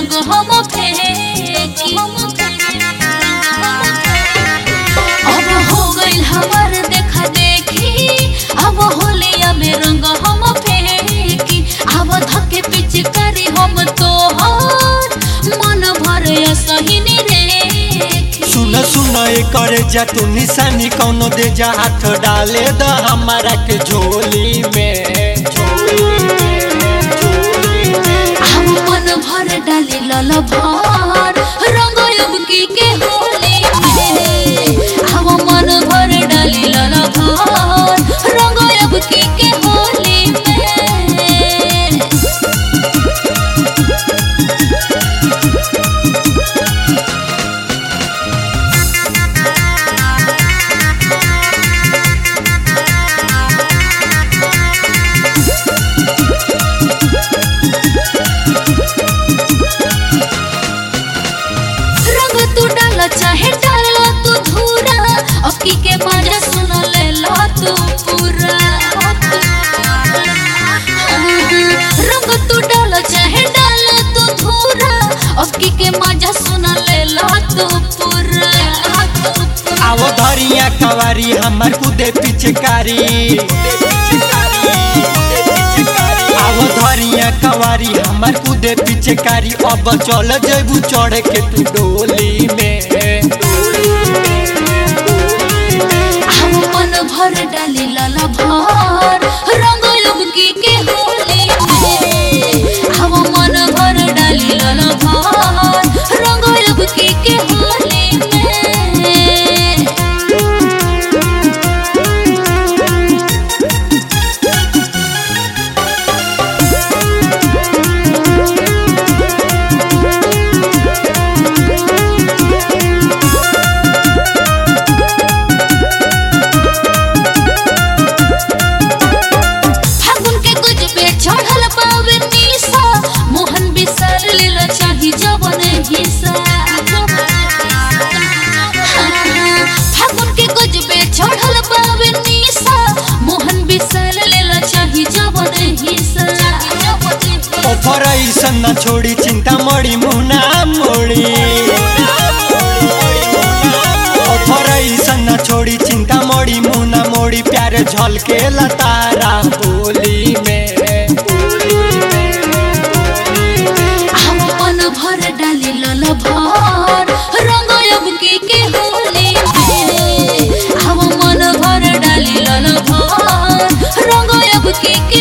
रंग हम फेंकी अब हो गइल हमार देखा देखी अब होलिया में रंग हम फेंकी अब धके पिचकारी हम तोहर मन भर सहिनी रेखी सुन सुन करे जा तू निशानी कौनो दे जा हाथ डाले द हमारा के झोली में झोली में, झोली में। हम मन भर डाली लल भर रंग अबकी के होली में हम मन भर डाली लल भर रंग अबकी के होली में रंग तू डाल चाहे डाल तू धूरा अबकी के मजा सुन ले लो तू पूरा रंग तू डाल चाहे डाल तू धूरा अबकी के मजा सुन ले लो तू पूरा आवो धरिया कवारी हमार कुदे पिचकारी आवो धरिया कवारी हमार कुदे पिचकारी अब चल जेबू चढ़ के तू डोली में हम मन भर डाली लाला भर रंग लुबकी के होली में हम मन भर डाली लाला भर रंग लुबकी के होली में फागुन के कुछ पे चढ़ल पावे निशा मोहन बिसर लीला चाही जवन हिस्सा फागुन के कुछ पे चढ़ल पावे निशा मोहन बिसर लीला चाही जवन हिस्सा ऑफर ऐसन न छोड़ी चिंता मड़ी मुना मोड़ी ऑफर ऐसन न छोड़ी चिंता मड़ी मुना मोड़ी प्यारे झलके लतारा बोली में हम मन भर डाली लल भर रंग अबकी के होली में हम मन भर डाली लल भर रंग अबकी के